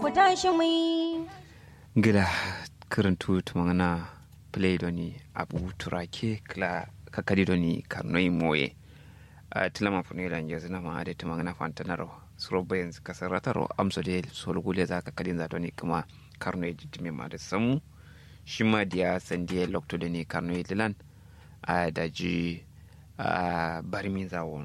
mu tashi mu yi gila karantu tumangana play doni abu turake kla kakadi doni karnoi moye a tilama funela nje zina ma ade tumangana fantanaro suro bayan kasarataro amso de solgule za kakadin za doni kuma karnoi jitime ma da samu shi ma diya sandiye lokto doni karnoi lilan a daji a barimin zawon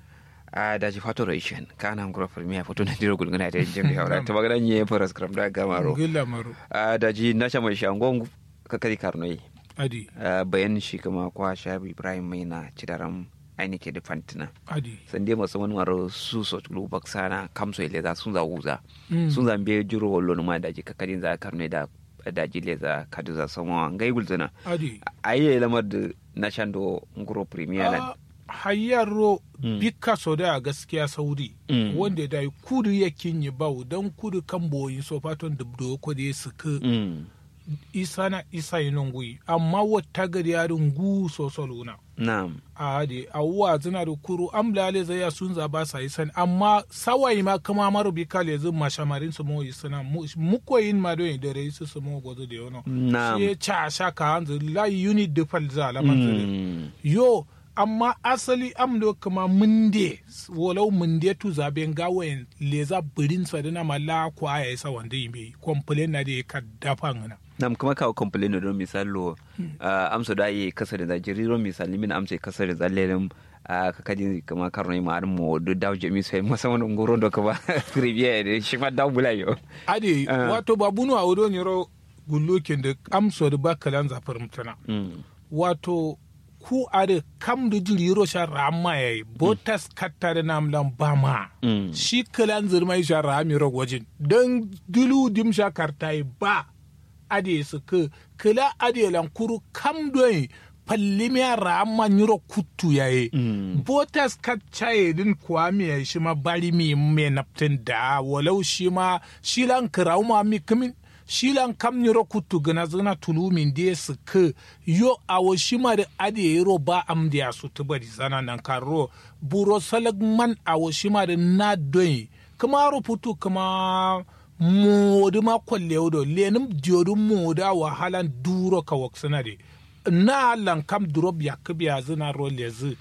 a daji fatoro ishen kana ngura firmiya foto na diro gulguna da jin haura ta magana nye faras kram da gamaro gilla maro a daji na sha mai shangon kakari karnoi adi bayan shi kuma kwa shabi ibrahim mai na cidaram aini ke da fantina adi sande masu wani maro su so tulu baksana kamso ile za sun za wuza Mm. sun zambe jiro wallo ma daji kakari za karnoi da daji le za kadu za sama ngai gulzuna adi ayi lamar da na shando nguro premier lan hayyaro Mm. bika so da gaskiya saudi Mm. wanda da kudu ya kinyi bau don kudu kan boyin so faton dubdo ko da suka Mm. isa na isa yi nungui amma wata gari yarin gu so soluna na'am a hade awuwa zina da kuru amlale zai ya sun zaba sa yi sani amma sawai ma kama maro bi kale zin mashamarin su mo yi sana mukoyin ma don da rai su su mo gozo da yono Na'am. shi ya ca sha ka hanzu la unit da fal za alaman zire Mm. yo amma asali amdo kama munde walau munde tu zaben gawayen leza birin sa dina mala kwa ya isa wanda yi mai complain na da ya ka dafa ngana nam kuma kawo complain don misalo uh, amsa da yi kasa da jiriro misali min amsa kasa da zallerin uh, kakadi kama karno ma ar mo do daw jemi sai masa wani ngoro do kaba trivia de shi ma daw bulayo ade Ah. wato babunu a wudo nyoro gullukin da amso da bakalan zafar mutana mm. wato ku are kam da jiriro sha rama yayi botas katta da namlan bama Mm. shi kalan zirmai sha rami ragwajin don dulu dim sha kartai ba ade su ka kala ade lankuru kam doyi pallimiya rama nyiro kuttu yayi Mm. botas kaccaye din kuwa mi ya shi ma bari mi me naptin da walau shi ma shi lan kirau ma mi kimin shi lan kam nyiro kuttu gana zana tulu min de su ka yo awo shi ma da ade yiro ba am da su tubari zana nan karo buro salag man awo shi ma da na doyi kuma ruputu kuma modu ma kwalle wudo lenim diodu moda wahalan duro ka waksana de na lan kam drop ya kibiya zina ro lezi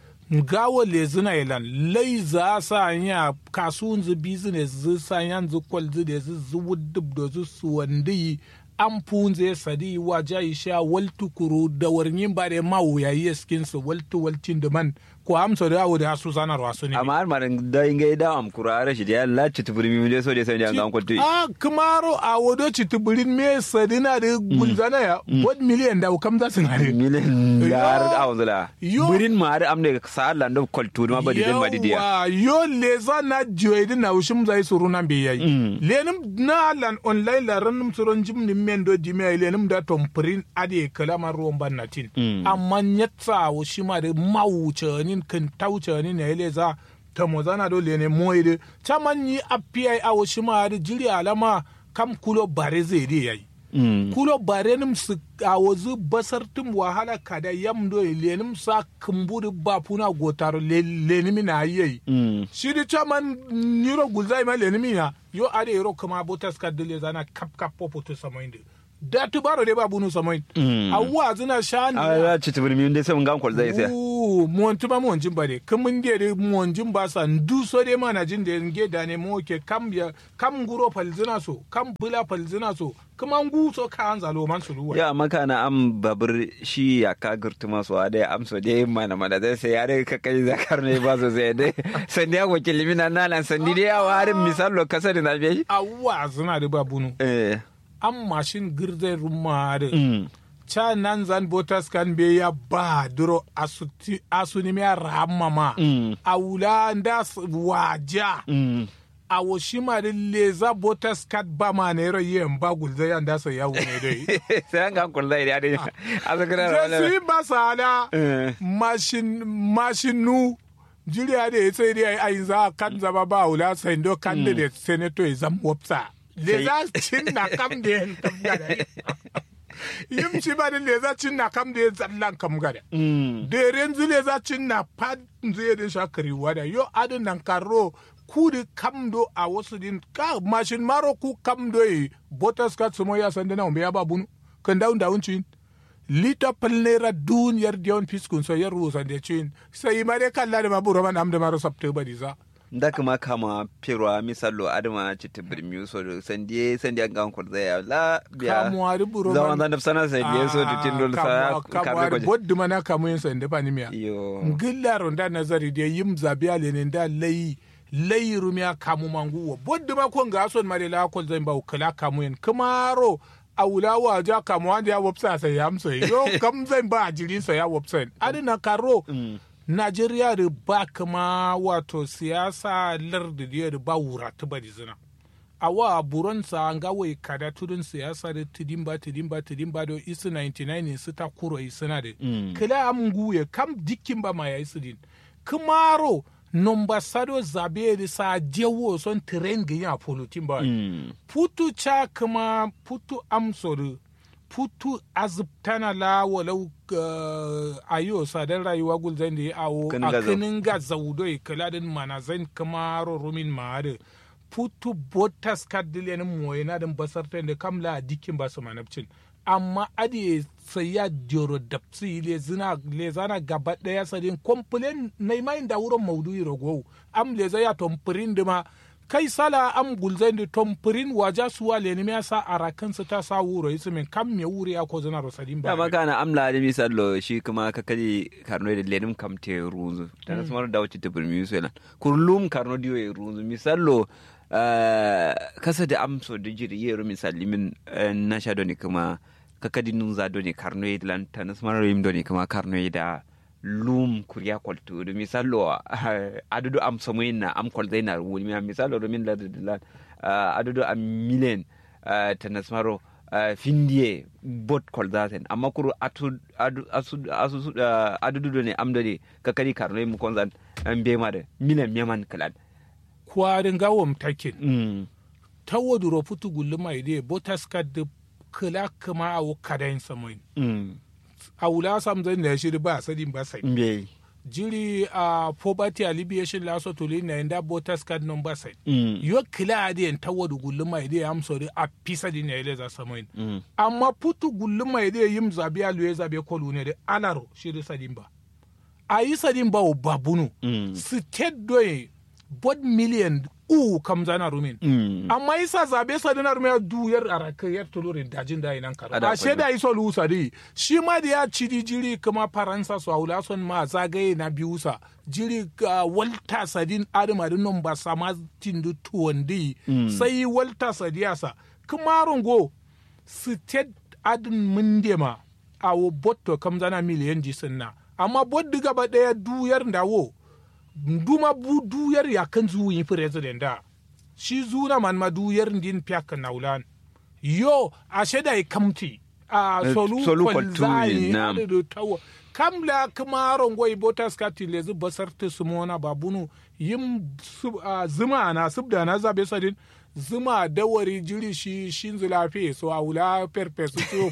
gawo lezi na ilan lai za sa ya kasuwan zu business zu sa yan zu kwal zu da zu zu wudub da zu su wandi an funze sadi wa jayi sha waltu kuru da warnin ba da ma wuya yi skin su waltu waltin da man ko amsa da awo da su sanar wasu ne amma har maran da inga da am kurara shi da ya lati tuburi mi de so de sai da ngan kwatu a kumaro a wado ci tuburin me sadina da gulzana ya bod miliyan da kam za su na de milen yar Yo. awzula Yo. burin ma har am ne sa lando kwaltu ma badi den badi dia Yawa, yo leza na joyedi na ushim zai suru nan bai yayi Mm. lenim na lan online la ranum suron jim ni mendo di me lenim da tompurin ade kalama ruwan bannatin Mm. amma nyatsa ushima da mawuce nin kan tauce nin ne leza ta mozana do lene moide chaman yi api a ushima da jiri alama kam kulo bare zai dai yayi Mm. kulo barenim su a wazu basar tum wahala kada yam do lenim sa kumburi bapuna gotaro le- lenimi na yayi Mm. shi di chaman niro gulzai ma lenimi na yo ade yoro kuma botas kadile zana kap kap popo to samoinde da tu baro de babunu samoinde Mm. awwa zina shani a ya ci tuburi mi de sai ngan kwal zai sai monti ma monjin ba de kamun de de monjin ba sa ndu so de mana jin de nge da ne mo ke kam ya kam guro falzina so kam bula falzina so kuma ngu so ka an zalo man su ruwa ya maka na am babur shi ya ka gurtu masu a dai amso dai mana mana zai sai ya dai kakai zakar ne ba so sai dai sandi ya ko kilimi na nalan sandi dai ya warin misalo kasa da na biye awwa zina da babunu eh an mashin girzai rumma da mm cha nan zan botas kan be ya ba duro asuti asuni me ramma ma Mm. awula nda s- waja mm a woshima da leza botas kat ba ma ne ro yen ba gulzai an da so ya wune dai sai an gan kwal zai dai dai a zakara Jesi basala Eh. mashin mashinu jiriya da ya sai dai ai za kan zama ba wula sai do kan da da senator ya zam wopsa le za cin na kam da yan kam gada yim ci ba da le za cin na kam da ya zallan kam gada mm da yanzu le za cin na pad zai din shakari wada yo adin nan karo ku da kamdo a wasu din ka mashin maro ku kamdo yi botas ka sumo ya sanda na umbe ya ba bunu kan daun daun cin lita palnera duniyar dion fiskun so yar rusa de cin sai ma de kalla da maburo man am da maro sabte ba diza da kuma kama perwa misalo adama chiti birmi so do sandie sandie gan ko zaya la biya kamuwa da buro zaman da sana sandie so do tindol sa kamuwa da boddu mana kamu yin sande pa ni miya yo ngillaro da nazari de yim zabiya le ne da layi layi rumiya kamu mangu wa boddu ma ko ga son mare la ko zan ba kala kamu yin kamaro a wula wa ja kamu wanda ya wopsa sai ya amsa yo kam zan ba jiri sa ya wopsa adina karo Najeriya da ba kama wato siyasa lardi da ba wura ta bari zina. A wa buronsa an gawa kada tudun siyasa da tidimba tidimba tidimba da isu 99 ne su ta kuro isuna da. Kila am guye kam dikin ba ma ya isu din. Kumaro nomba sado zabe da sa jewo son tren ga ya polutin ba. Putu cha kuma putu amsoru putu azubtana la walau uh, ayo sadar rayuwa gulzan da ya awo a kinin ga zaudo ya kala din mana zan kama rumin ma'ada putu botas kadile ni moye na din basar ta da kamla a dikin ba su manabcin amma adi sai ya joro dapsi le zina le zana gaba daya sadin komplain na imayin da wurin maudu'i ragowu am le zai ya tompirin dima kai sala am gulzai da tompirin waja suwa le ni sa arakan su ta sa wuro yi min kam me wuri ya ko zana rosadin ba dama kana amla da misalo shi kuma ka kaji karno da lenim kam te runzu ta na samar da wacce ta birmi su yana kurlum karno diyo ya runzu misalo kasa da amso da jiri yero misali min na sha doni kuma ka kadi nun za doni karno ya lan ta na samar rim doni kuma karno ya da lum kuriya kwaltu da misalo adudu am samuyin na am kwal zai na wuni mi misalo domin la da adudu am milen ta na samaro findiye bot kwal zaten amma kuru adudu ne am doni ka kadi karno mu konzan an bema da milen meman kalan kwarin gawam takin ta waduro futu gulluma ide botas kad kala kama a kadayin samoyin a wula sam zai na shiri ba sadin ba sai mbe jiri a poverty alleviation laso tuli na inda voters card number sai yo kila adi en tawadu gulluma ide am sori a pisa di na ile za samoin amma putu gulluma ide yim zabi alu ya zabi kolu ne de alaro shiri sadin ba a yi sadin ba o babunu state doye bod million u kam zana rumin amma isa zabe sa dinar mai duyar araka yar tulurin dajin da inan karo a sheda iso lusa di shi ma da ya ci jiri kuma faransa su haula son ma zagaye na biyu sa jiri walta sadin adama din non ba sama tindu tuwandi sai walta sadiyasa kuma rungo state adin mundema a wo botto kam zana miliyan jisin na amma boddi gaba daya duyar da wo duma bu duyar ya kan zuwi president da shi zuna man ma duyar din piak naulan yo a sheda i kamti a solu solu kwalzani na'am. da tawo kam la kuma rongo i botas kati le zu basar ta sumona babunu yim sub- a zuma na subda na zabe sadin zuma dawari jiri shi shin zulafi so a wula perpesu to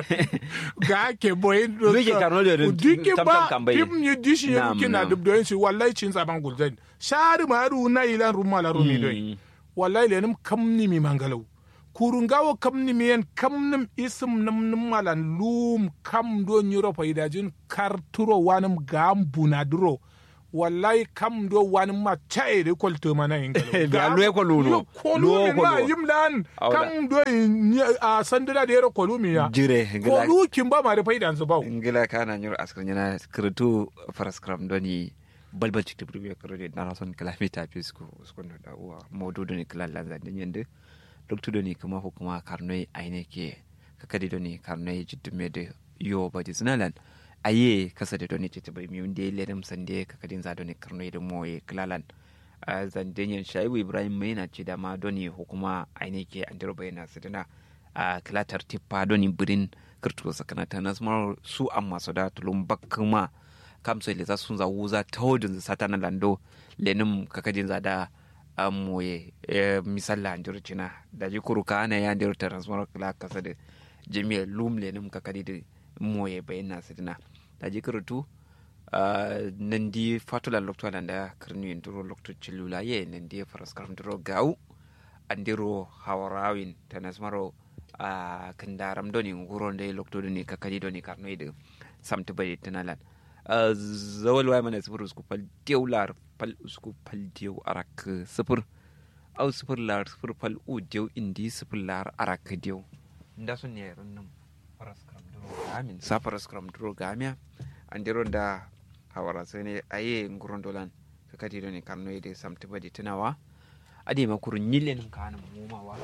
ga ke boyin do Duke Karno da rin- duke tam- tam ba kambaye. pim ni dishi ya Na'am, kina na'am. dub doyin shi wallahi cin zaban gulzan shari ma ru na ilan rumma la rumi doyin wallahi lenim kamni mi mangalau kurungawo kamni mi yen kamnim isim nam nim malan lum kam do nyiro faidajin karturo wanim gambuna duro wallahi kam do wanim ma chae de kolto mana ingalo Ga luwe kolu no. kolu Luwe mi ma kolu. yimlan Awda. kam do ni- a sandira de yero kolu mi ya jire ngila kolu kimba ma de faidan su bawo ngila kana nyur askar nyana skirtu faraskram doni balbal cikti burbe karode na rason kalamita pisku skondo da uwa modu doni kala lanza den yende doktu doni kuma hukuma karnoy aine ke kakadi doni karnoy jiddume de yo badi zinalan aye kasa de doni cikti burbe miunde ledem sande kakadin za doni karnoy de moye klalan a zandenyen shaibu ibrahim mai na ce da ma doni hukuma aine ke andiro bayana sidina a kilatar tippa doni birin kirtu sakanata na smar su amma su da tulum bakuma kamso le za sun za wuza ta hodin sata na lando lenin kakajin za da amoye misalla andiro cina da ji kuru ka ana ya andiro transmar kila kasa da jami'a lum lenin kakadi da moye bayana sidina da ji kirtu nandi fatula lokto landa kirni nduro lokto chilula ye nandi faras karam duro gau andiro hawarawin tanasmaro a kandaram doni nguro ndai lokto doni kakadi doni karno ide samtu bai tanalan zawal wai mana sifur usku pal dieu lar pal usku pal dieu arak sifur au sifur lar sifur pal u dieu indi sifur lar arak dieu nda sun ne runnum faras karam duro gamin sa faras karam duro gamia andiro da hawara sai ne aye nguron dolan kakadi doni karno ide samtu bai tanawa ade makuru nyillen kana mumawa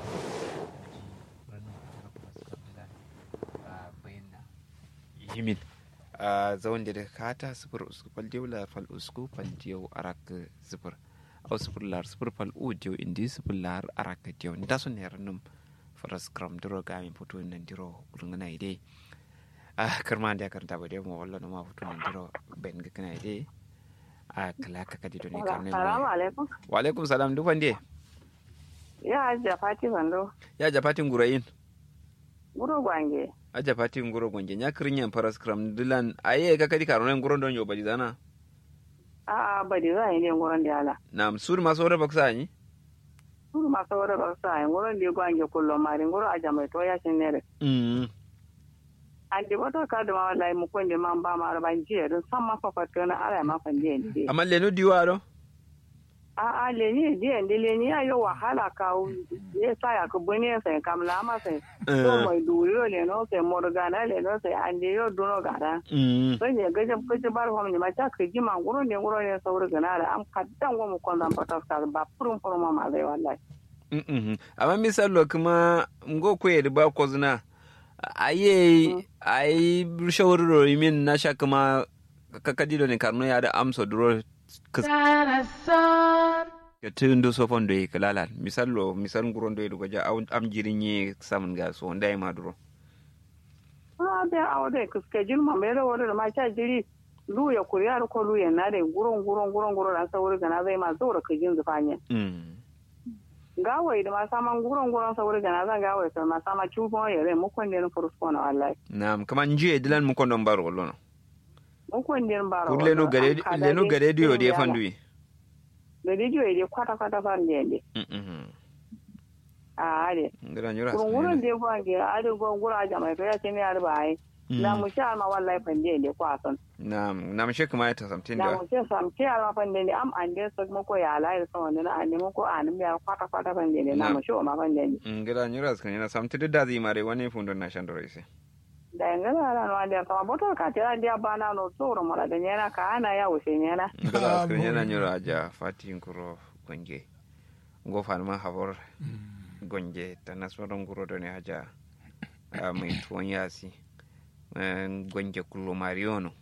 yimin a zawon da kata sifir usku fal diyo lar fal usku fal diyo arak sifir au sifir lar sifir fal u diyo indi sifir lar arak diyo nda sun ne ranum faras kram duro gami foto nan diro urngana ide a karma da karanta ba dai mu wallo ma foto nan diro ben ga kana ide a kala ka kadi doni karne Salamu alaikum. wa alaikum salam duk wande Ya ajiya Fati Bando. ya jafatin gurayin Guro gwange. aja fati ngoro gonje nya kirinyan paras kram dilan aye ka kadi karonen ngoro don yo badi dana A'a ba di za a yi ne gurin da ala. nam sur ma sore baksa ni Guro masu wani ba sa yi gurin da gwange kullum mari guro aja mai to ya shi ne. mm An di wata ka da ma wallahi mu kun da man ba ma ban jiya don san ma fafato na ala ma fan jiya ne. amma leno diwa do A'a le ni jiya ne le ni ayo wahala ka ya sa ya ku bune sai kamla ma sai. To mai duriyo le no sai morgana le no sai an di yo duno gara. mm Sai ne gajin kuji bar hom ne ma ta ka ji ma guro ne guro ne sauri gana da am kaddan go mu kon zan fata ka ba furun furun ma ma zai wallahi. mm amma misalo kuma ngo ko yedi ba ko zina aye ai shawuru min na sha kuma ka kadi do ne karno ya da amso duro ya tundo so fondo e kalala misalo misal ngoro do e goja am jirin ye samun ga so ndai ma duro Ah, be awde kuske jilma mere wore ma cha jiri lu ya kuriya ko lu ya na de guron guron guron guron an sauri gana zai ma zora ka jin zufanye mm gawai da ma saman guron guron sauri gana zan gawai sai ma sama chubo ya re mu kon den fursko na wallahi nam kama njiye dilan mu kondon baro lono mu kon den baro pour leno gare leno gare dio de fandui da dijo ya kwata kwata fan de de mhm a ade ngara nyura guron guron de gwange ade guron guron aja mai to ya ce ne arba ai na mu sha ma wallahi fan de de kwason nam nam she kuma ta samtin na da mu ce sam ce alma fan de am an de so mu ko ya lai so ne na an mu ko an mi ya kwata kwata fan de na mu sho ma fan de ngara nyura kan yana samtin da zai mare wani fundon na shan dore sai da ngala ala no ande kama boto ka tira dia bana no tsoro mala da nyana ka ana ya wuce nyana ngara kan yana nyura aja fatin kuro gonje ngo farma habor gonje tanaswaron guro do ne haja a mai tuwon yasi eh, gonje kullo mariono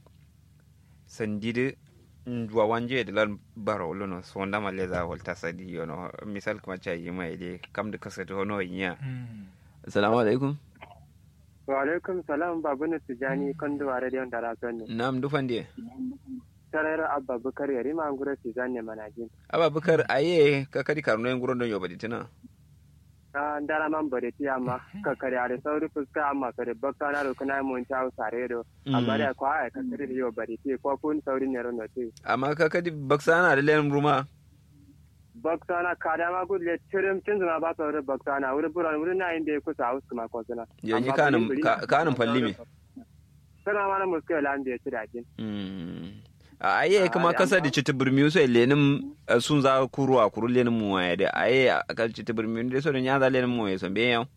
sandide wa wanje de lan baro lono sonda ma leza volta sadi yono misal kuma cha yi mai de kam de kasata hono yinya assalamu alaikum wa alaikum salam babu na tijani kan duwa radiyon da rasuwan ne nam dufan de tarar abba bukar yari ma gura tijani ne manajin aba bukar aye ka kadi karno en guron don yobadi tina a dara man bare ti amma ka kare are sauri fuska amma kare bakka na ro kana mun ta sare do amma da kwa ai ka kare yo bare ti ko kun sauri ne ro no ti amma ka kadi baksana da len ruma bakka na kada ma gud le tirim tin zuma ba sauri bakka na wuri buran wuri na inda ku sa usku ma ko sana yanyi kanin ka- kanin falli me kana ma na muske la ande ti dajin Mm. a aye kuma kasa da citi birmi so lenin eh, sun za kuru a kuru lenin mu ya da aye a kan citi birmi da so da nya za lenin mu ya so be yau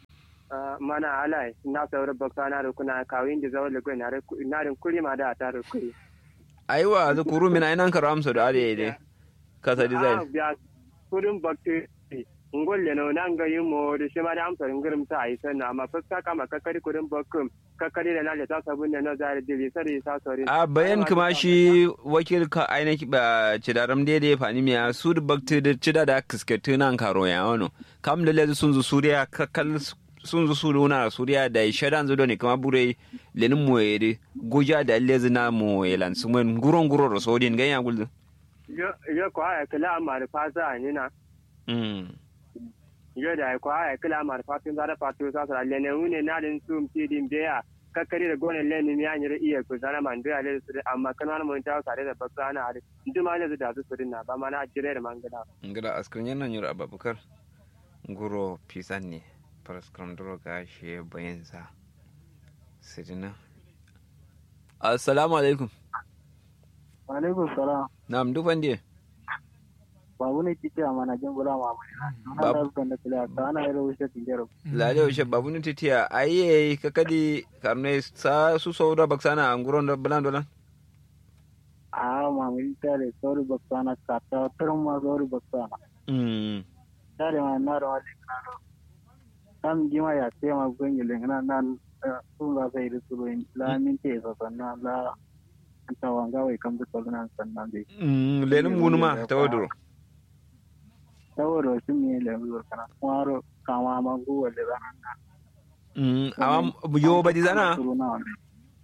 mana alai na sauri bakka na ro kuna kawin da zawal go na re na rin kuri ma da ta ro kuri aiwa za kuru mina ina karo amsa da ade de kasa design biya kudin bakti ngolle no nan ga yimo da shi ma da amsa ngirim ta ai sanna amma fuska kama kakari kudin bakkum kakari da nalle ta sabun ne na zare dili sari ta sori a bayan kuma shi wakil ka ainihi ba cidaram daidai fani miya su da bakti da cida da kisketi nan karo ya wano kam da lezu sun zu suriya kakal sun zu suru na suriya da shadan zudo ne kuma bure lenin mu ya goja da lezu na mu ya lan su mun guron guro da sodin ganya guldu yo yo ko ai kala amma da fasa ni na Mm. yo da ko ai kila mar fatin zara fatu sa sa le ne une na din sum ti din beya kakkari da gona le ni ya nyire iya ko zara man da le su amma kan wani mun ta sare da bakka ana ari nduma ne da su su na ba ma na jire da mangada ngada askrin yana nyura ababukar nguro pisan ne paraskram duro ga shi bayan sa sidina assalamu alaikum alaikum salam na'am dufan die babu ne kike a mana jin bula ma mai na Babu. da kan da kila ta ana yaro wuce tijero lale ushe babu ni titiya aye kakadi karne sa su sauda baksana anguron da bulan dolan a ma mun tare sauri baksana ka ta tarin ma sauri baksana mm tare ma na da wani kana kam jima ya ce ma gungi lengana nan sun ga sai da su in la min te sa sannan la ta wanga wai kam da nan sannan dai mm lenin munuma ta waduro saboda su ne le mu kana kwaro kama ma gu wale ba mm amma yo badi zana Suru na wani.